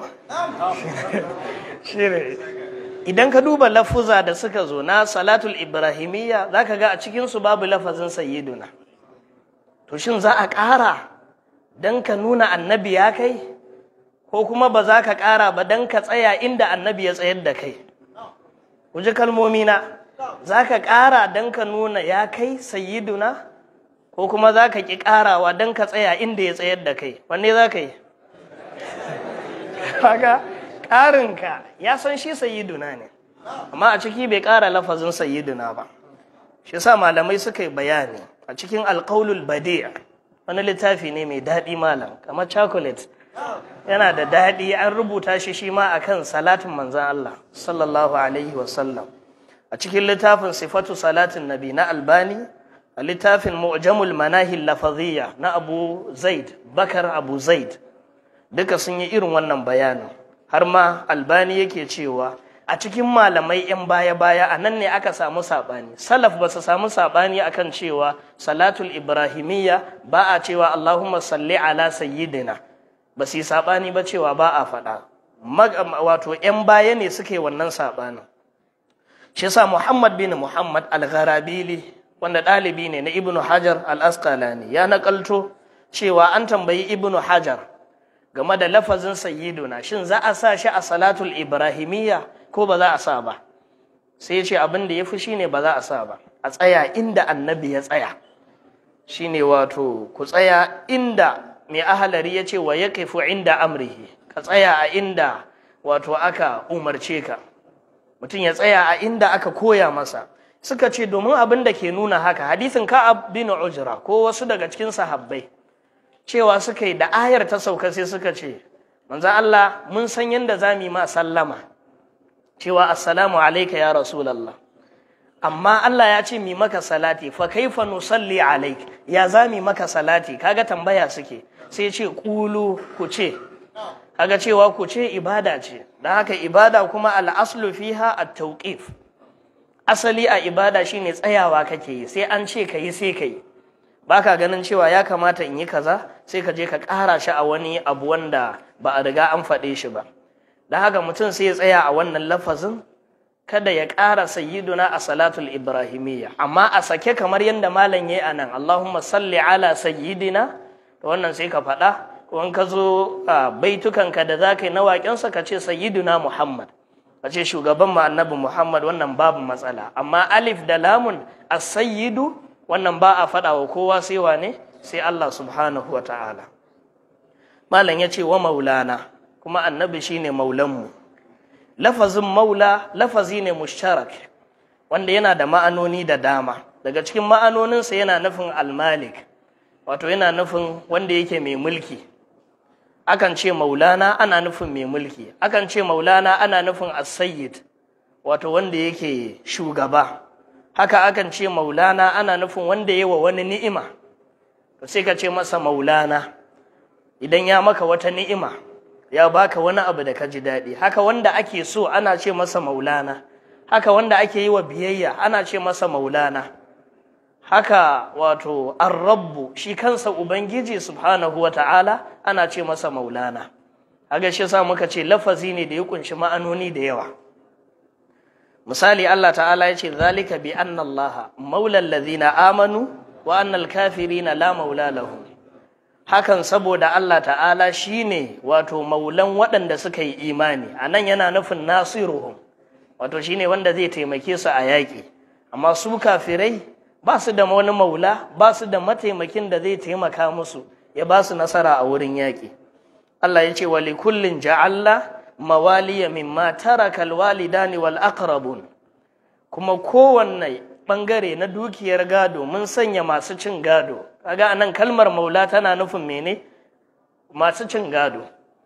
shine idan ka duba lafuza da suka zo na salatul ibrahimiyya zaka ga a cikin su babu lafazin sayyiduna to shin za a ƙara dan ka nuna annabi ya kai ko kuma ba za ka ƙara ba dan ka tsaya inda annabi ya tsayar da kai ku ji kalmomi na za ka ƙara dan ka nuna ya kai sayyiduna ko kuma za ka ƙi ƙarawa dan ka tsaya inda ya tsayar da kai wanne za ka yi haka ƙarinka ya san shi sayiduna ne amma a ciki bai ƙara lafazin sayiduna ba shi sa malamai suka yi bayani a cikin alƙaulul badi' wani littafi ne mai daɗi malam kamar chocolate yana da daɗi an rubuta shi shi ma akan salatin manzan Allah sallallahu alaihi wasallam a cikin littafin sifatu salatin nabi na albani a littafin mu'jamul manahil lafaziyya na abu zaid bakar abu zaid duka sun yi irin wannan bayanin har ma albani yake cewa a cikin malamai 'yan baya-baya a nan ne aka samu saɓani salaf ba su samu saɓani akan cewa salatul ibrahimiyya ba a cewa allahumma salli ala sayyidina ba su yi saɓani ba cewa ba a faɗa wato 'yan baya ne suke wannan saɓanin shi sa muhammad bin muhammad al-gharabili wanda ɗalibi ne na ibnu hajar al-asqalani ya naƙalto cewa an tambayi ibnu hajar game da lafazin sayyiduna shin za a sa shi a salatul ibrahimiyya ko ba za a sa ba sai ce abin da ya fi shine ba za a sa ba a tsaya inda annabi ya tsaya shine wato ku tsaya inda mai ahalari ya ce wa ya kaifu inda amrihi ka tsaya a inda wato aka umarce ka mutum ya tsaya a inda aka koya masa suka ce domin abin da ke nuna haka hadisin ka'ab bin ujra ko wasu daga cikin sahabbai cewa suka yi da ayar ta sauka sai suka ce manzo Allah mun san yadda za mu yi ma sallama cewa assalamu alayka ya rasulullah amma Allah ya ce mi maka salati fa kaifa nusalli alayk ya za mu maka salati kaga tambaya suke sai ce kulu ku ce kaga cewa ku ce ibada ce dan haka ibada kuma al-aslu fiha at-tawqif asali a ibada shine tsayawa kake yi sai an ce ka yi sai ka yi baka ganin cewa ya kamata in yi kaza sai ka je ka ƙara shi a wani abu wanda ba a riga an faɗe shi ba da haka mutum sai ya tsaya a wannan lafazin kada ya ƙara sayyiduna a salatul ibrahimiyya amma a sake kamar yadda malam yayi anan Allahumma salli ala sayyidina to wannan sai ka faɗa ko in ka zo baitukanka da za ka yi na waƙensa ka ce sayyiduna Muhammad ka ce shugaban mu annabi Muhammad wannan babu matsala amma alif da lamun as-sayyidu wannan ba a faɗa wa kowa sai wane sai Allah subhanahu wa ta'ala malam ya ce wa maulana kuma annabi shine maulanmu lafazin maula lafazi ne mushtarak wanda yana da ma'anoni da dama daga cikin ma'anoninsa yana nufin almalik wato yana nufin wanda yake mai mulki akan ce maulana ana nufin mai mulki akan ce maulana ana nufin as-sayyid wato wanda yake shugaba haka akan ce maulana ana nufin wanda ya wa wani ni'ima to sai ka ce masa maulana idan ya maka wata ni'ima ya baka wani abu da ka ji daɗi haka wanda ake so ana ce masa maulana haka wanda ake yi wa biyayya ana ce masa maulana haka wato arrabbu shi kansa ubangiji subhanahu wa ta'ala ana ce masa maulana haka shi sa muka ce lafazi ne da ya kunshi ma'anoni da yawa misali Allah ta'ala ya ce zalika bi anna Allah maulal ladhina amanu wa annal kafirina la maula lahum hakan saboda Allah ta'ala shine wato maulan waɗanda suka yi imani anan yana nufin nasiruhum wato shine wanda zai taimake su a yaƙi amma su kafirai ba su da wani maula ba su da mataimakin da zai taimaka musu ya ba su nasara a wurin yaƙi Allah ya ce wa likullin ja'alla mawaliya mimma taraka alwalidani wal aqrabun kuma kowanne bangare na dukiyar gado mun sanya masu cin gado kaga anan kalmar maula tana nufin mene masu cin gado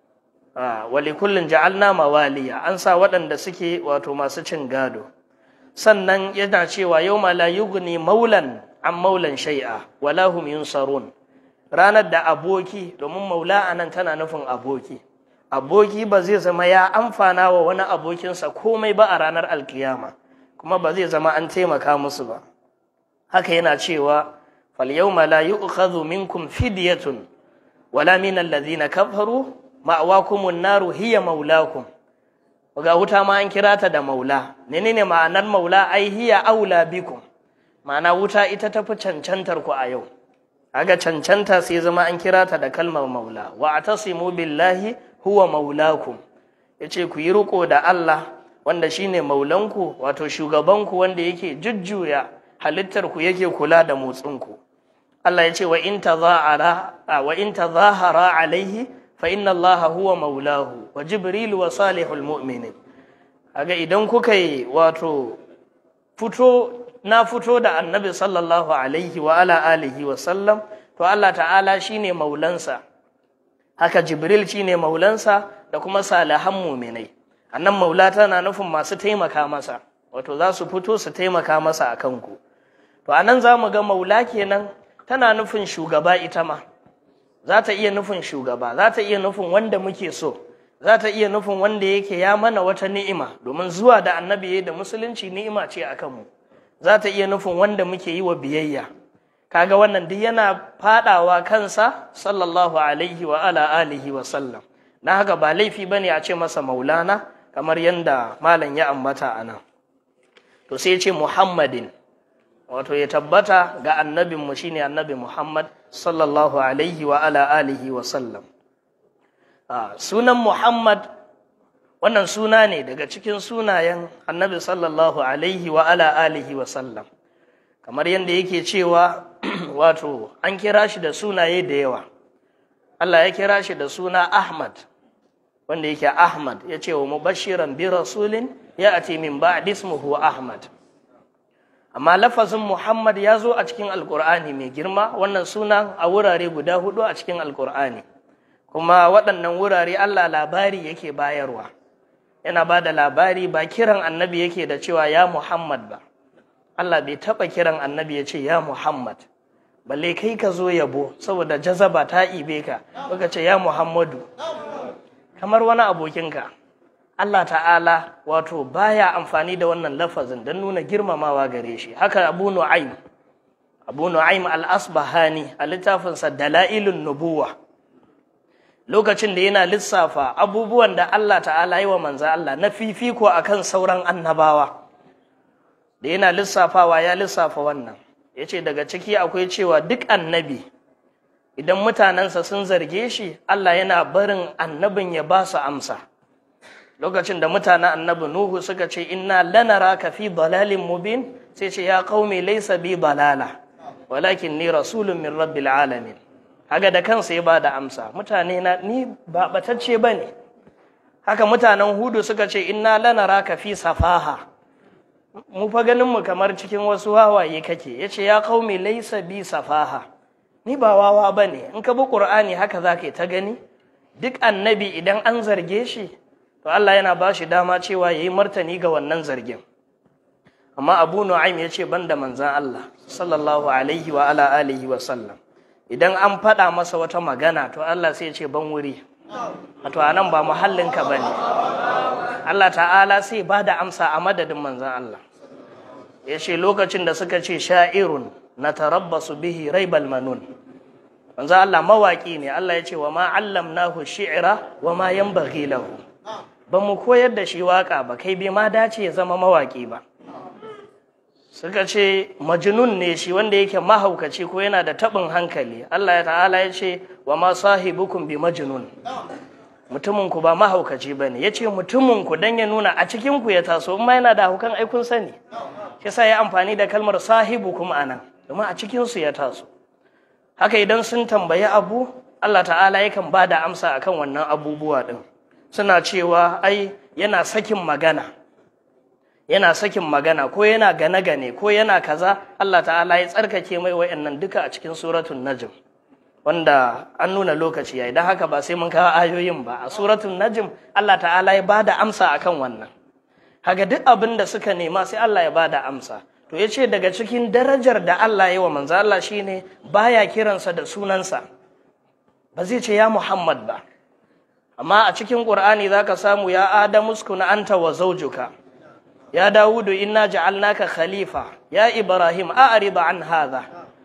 wali kullun ja'alna mawaliya an sa waɗanda suke wato masu cin gado sannan yana cewa yau la yughni maulan an maulan shai'a wala hum yunsarun ranar da aboki domin maula anan tana nufin aboki aboki ba zai zama ya amfana wa wani abokinsa komai ba a ranar alkiyama kuma ba zai zama an taimaka musu ba haka yana cewa fal yawma la yu'khadhu minkum fidyatun wala min alladhina kafaru ma'awakumun naru hiya maulakum ga wuta ma an kira ta da maula menene ma'anar maula ai hiya aula bikum ma'ana wuta ita tafi cancantar ku a yau aga cancanta sai zama an kira ta da kalmar maula wa atasimu billahi huwa maulakum yace ku yi riko da Allah wanda shine maulanku wato shugabanku wanda yake jujjuya halittar ku yake kula da motsin ku Allah yace wa in tazahara wa in tazahara alaihi fa inna Allah huwa maulahu wa jibril wa salihul mu'minin aga idan kuka yi wato fito na fito da annabi sallallahu alaihi wa ala alihi wa sallam to Allah ta'ala shine maulansa haka jibril shine maulansa da kuma salihan muminai annan maula tana nufin masu taimaka masa wato za su fito su taimaka masa a kanku to anan za mu ga maula kenan tana nufin shugaba ita ma za ta iya nufin shugaba za ta iya nufin wanda muke so za ta iya nufin wanda yake ya mana wata ni'ima domin zuwa da annabi da musulunci ni'ima ce a kanmu za ta iya nufin wanda muke yi wa biyayya kaga wannan duk yana fadawa kansa sallallahu alaihi wa ala alihi wa sallam na haka ba laifi bane a ce masa maulana kamar yadda malam ya ambata a nan to sai ya ce muhammadin wato ya tabbata ga annabinmu shine annabi muhammad sallallahu alaihi wa ala alihi wa sallam sunan muhammad wannan suna ne daga cikin sunayen annabi sallallahu alaihi wa ala alihi wa sallam kamar yadda yake cewa wato an kira shi da sunaye da yawa Allah ya kira shi da suna Ahmad wanda yake Ahmad ya ce wa mubashiran bi rasulin ya ati min ba'di ismuhu Ahmad amma lafazin Muhammad ya zo a cikin Alƙur'ani mai girma wannan suna a wurare guda hudu a cikin Alƙur'ani kuma waɗannan wurare Allah labari yake bayarwa yana ba da labari ba kiran annabi yake da cewa ya Muhammad ba Allah bai taɓa kiran annabi ya ce ya Muhammad balle kai ka zo yabo saboda jazaba ta ibe ka baka ce ya Muhammadu kamar wani abokinka Allah ta'ala wato baya amfani da wannan lafazin don nuna girmamawa gare shi haka Abu Nu'aym Abu Nu'aym al-Asbahani a littafinsa Dalailun Nubuwa lokacin da yana lissafa abubuwan da Allah ta'ala yi wa manzo Allah na fifiko akan sauran annabawa da yana lissafawa ya lissafa wannan ya ce daga ciki akwai cewa duk annabi idan mutanensa sun zarge shi Allah yana barin annabin ya ba su amsa lokacin da mutanen annabi Nuhu suka ce inna lanaraka fi dalalin mubin sai ce ya qaumi laysa bi dalala walakin ni rasulun min rabbil alamin haka da kansa ya bada amsa mutane na ni ba batacce bane haka mutanen Hudu suka ce inna lanaraka fi safaha mu fa ganin mu kamar cikin wasu wawaye kake yace ya qaumi laysa bi safaha ni ba wawa bane in ka bi qur'ani haka zaka ta gani duk annabi idan an zarge shi to Allah yana ba shi dama cewa yayi martani ga wannan zargin amma Abu Nu'aym yace banda manzon Allah sallallahu alaihi wa ala alihi wa sallam idan an faɗa masa wata magana to Allah sai ya ce ban wuri wato anan ba muhallinka bane Allah ta'ala sai ba da amsa a madadin manzan Allah ya ce lokacin da suka ce sha'irun na tarabbasu bihi raibal manun manzan Allah mawaƙi ne Allah ya ce wa ma allamnahu shi'ira wa ma yanbaghi lahu ba mu koyar da shi waka ba kai bai ma dace ya zama mawaƙi ba suka ce majnun ne shi wanda yake mahaukaci ko yana da taɓin hankali Allah ya ta'ala ya ce wa ma sahibukum bi majnun mutuminku ba mahaukaci ba ne ya ce mutuminku don ya nuna a cikinku ya taso ma yana da haukan aikun sani shi sa ya amfani da kalmar sahibu kuma a nan domin a cikinsu ya taso haka idan sun tambayi abu Allah ta'ala yakan ba da amsa akan wannan abubuwa ɗin suna cewa ai yana sakin magana yana sakin magana ko yana gane-gane ko yana kaza Allah ta'ala ya tsarkake mai wa'annan duka a cikin suratun najm wanda an nuna lokaci yayi dan haka ba sai mun kawo ayoyin ba a suratul najm Allah ta'ala ya bada amsa akan wannan kaga duk abin da suka nema sai Allah ya bada amsa to ya ce daga cikin darajar da Allah ya wa manzo Allah shine baya kiransa da sunansa ba zai ce ya Muhammad ba amma a cikin Qur'ani zaka samu ya Adamu uskuna anta wa zawjuka ya Dawudu inna ja'alnaka khalifa ya Ibrahim a'rid an hadha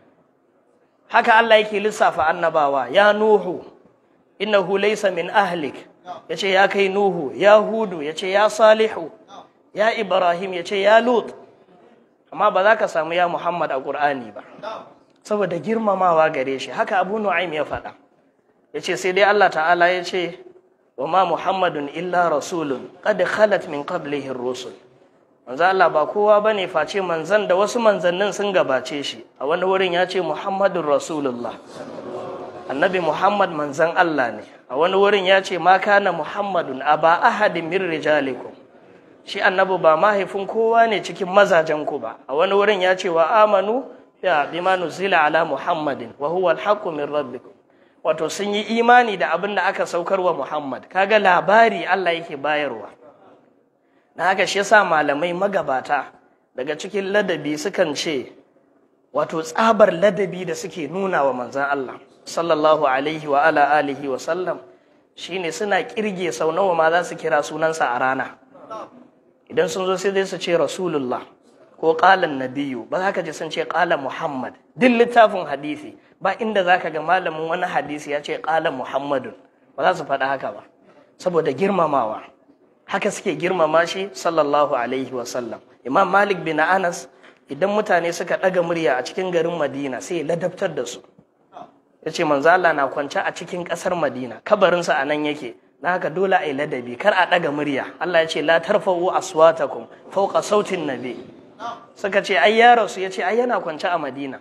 haka Allah yake lissafa annabawa ya Nuhu innahu laysa min ahlik yace ya kai Nuhu ya Hudu yace ya Salihu ya Ibrahim yace ya Lut amma ba za ka samu ya Muhammad a Qur'ani ba saboda girmamawa gare shi haka Abu Nu'aym ya faɗa yace sai dai Allah ta'ala yace wa ma Muhammadun illa rasulun qad khalat min qablihi ar-rusul manzo Allah ba kowa bane face manzan da wasu manzannin sun gabace shi a wani wurin ya ce Muhammadur Rasulullah annabi Muhammad manzan Allah ne a wani wurin ya ce ma kana Muhammadun aba ahadin min rijalikum shi annabi ba mahaifin kowa ne cikin mazajen ku ba a wani wurin ya ce wa amanu ya bima nuzila ala Muhammadin wa huwa al min rabbikum wato sun yi imani da abin da aka saukar wa Muhammad kaga labari Allah yake bayarwa na haka shi yasa malamai magabata daga cikin ladabi sukan ce wato tsabar ladabi da suke nuna wa manzan Allah sallallahu alaihi wa ala alihi wa sallam shine suna kirge sau nawa ma za su kira sunansa a rana idan sun zo sai dai su ce rasulullah ko qalan nabiyyu ba za ka ji sun ce qala muhammad duk littafin hadisi ba inda za ka ga malamin wani hadisi ya ce qala muhammadun ba za su faɗa haka ba saboda girmamawa haka suke girmama shi sallallahu alaihi wasallam imam malik bin anas idan mutane suka ɗaga murya a cikin garin madina sai ya ladabtar da su ya ce manzo Allah na kwance a cikin ƙasar madina kabarinsa a nan yake na haka dole a yi ladabi kar a ɗaga murya Allah ya ce la tarfa'u aswatakum fawqa sautin nabi suka ce ai ya rasu ya ce ai yana kwance a madina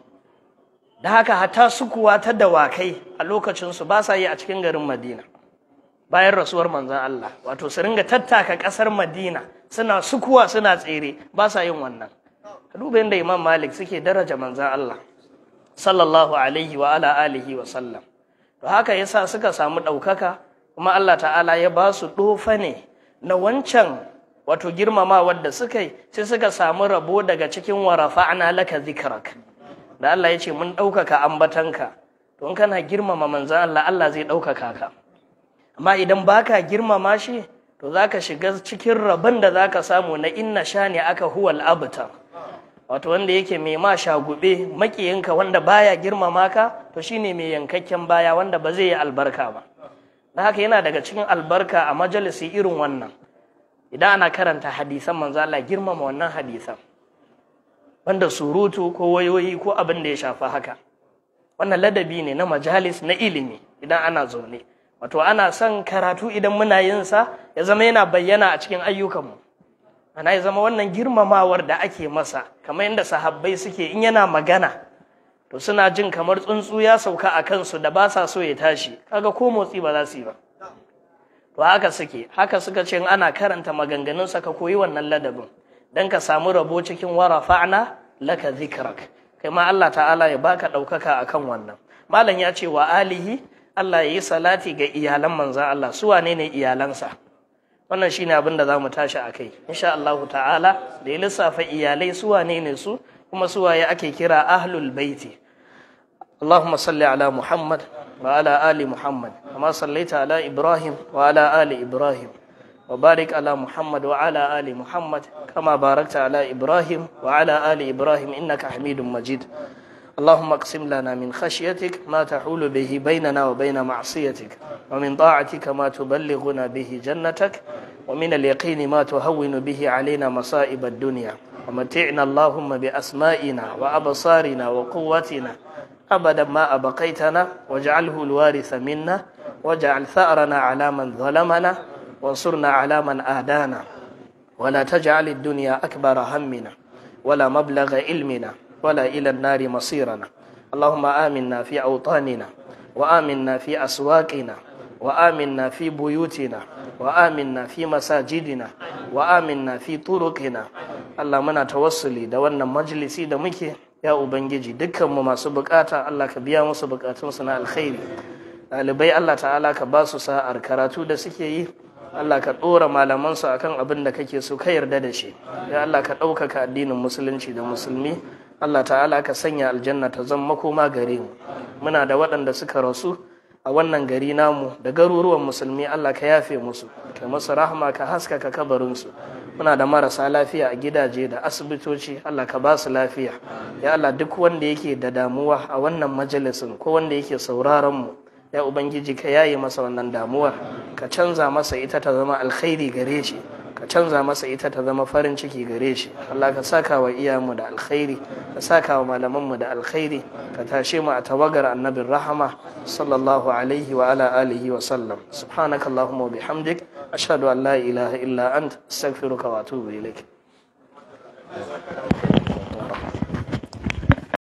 da haka hatta sukuwa ta dawakai a lokacinsu ba sa yi a cikin garin madina bayan rasuwar manzan Allah wato su ringa tattaka ƙasar Madina suna sukuwa suna tsere ba sa yin wannan ka duba yadda Imam Malik suke daraja manzan Allah sallallahu alaihi wa ala alihi wa sallam to haka yasa suka samu ɗaukaka kuma Allah ta'ala ya ba su ɗofa ne na wancan wato girmamawar da suka yi sai suka samu rabo daga cikin warafa'na laka zikrak da Allah ya ce mun ɗaukaka ambatanka to in kana girmama manzan Allah Allah zai ɗaukaka ka amma idan baka girmama shi to zaka shiga cikin rabon da zaka samu na inna shani aka huwal abtar wato wanda yake mai ma shagube makiyinka wanda baya girmama ka to shine mai yankakken baya wanda ba zai yi albarka ba na haka yana daga cikin albarka a majalisi irin wannan idan ana karanta hadisan manzo Allah girmama wannan hadisan wanda surutu ko wayoyi ko abin da ya shafa haka wannan ladabi ne na majalis na ilimi idan ana zaune wato ana son karatu idan muna yin sa ya zama yana bayyana a cikin ayyukanmu ana ya zama wannan girmamawar da ake masa kamar yadda sahabbai suke in yana magana to suna jin kamar tsuntsu ya sauka a kansu da ba sa so ya tashi kaga ko motsi ba za su yi ba to haka suke haka suka ce ana karanta maganganunsa ka koyi wannan ladabin dan ka samu rabo cikin warafa'na laka zikrak kai ma Allah ta'ala ya baka ɗaukaka akan wannan malam ya ce wa alihi Allah ya yi salati ga iyalan manzan Allah su wane ne iyalansa wannan shine abin da za mu tashi a kai insha Allah ta'ala da ya lissafa iyalai su wane ne su kuma su waye ake kira ahlul baiti اللهم صل على محمد وعلى آل محمد كما صليت على إبراهيم وعلى آل إبراهيم وبارك على محمد وعلى آل محمد كما باركت على إبراهيم وعلى آل إبراهيم إنك حميد مجيد اللهم اقسم لنا من خشيتك ما تحول به بيننا وبين معصيتك ومن طاعتك ما تبلغنا به جنتك ومن اليقين ما تهون به علينا مصائب الدنيا ومتعنا اللهم بأسمائنا وأبصارنا وقوتنا أبدا ما أبقيتنا واجعله الوارث منا واجعل ثأرنا على من ظلمنا وانصرنا على من آدانا ولا تجعل الدنيا أكبر همنا ولا مبلغ علمنا ولا إلى النار مصيرنا اللهم آمنا في أوطاننا وآمنا في أسواقنا وآمنا في بيوتنا وآمنا في مساجدنا وآمنا في طرقنا الله منا توصلي da wannan majalisi da muke ya ubangiji dukkanmu masu bukata Allah ka biya musu bukatunsu na alkhairi ɗalibai Allah ta'ala ka ba su sa'ar karatu da suke yi Allah ka ɗora malamansu akan abin da kake so ka yarda da shi ya Allah ka ɗaukaka addinin musulunci da musulmi Allah ta'ala ka sanya aljanna ta zama makoma gare mu muna da waɗanda suka rasu a wannan gari namu da garuruwan musulmi Allah ka yafe musu ka masu rahama ka haskaka kabarinsu muna da marasa lafiya a gidaje da asibitoci Allah ka ba su lafiya ya Allah duk wanda yake da damuwa a wannan majalisin ko wanda yake sauraron mu ya ubangiji ka yaye masa wannan damuwar ka canza masa ita ta zama alkhairi gare shi ka canza masa ita ta zama farin ciki gare shi Allah ka saka wa iyamu da alkhairi ka saka wa malamanmu da alkhairi ka tashe mu a tawagar annabin rahama sallallahu alaihi wa ala alihi wa sallam subhanaka allahumma wa bihamdik ashhadu an la ilaha illa ant astaghfiruka wa atubu ilaik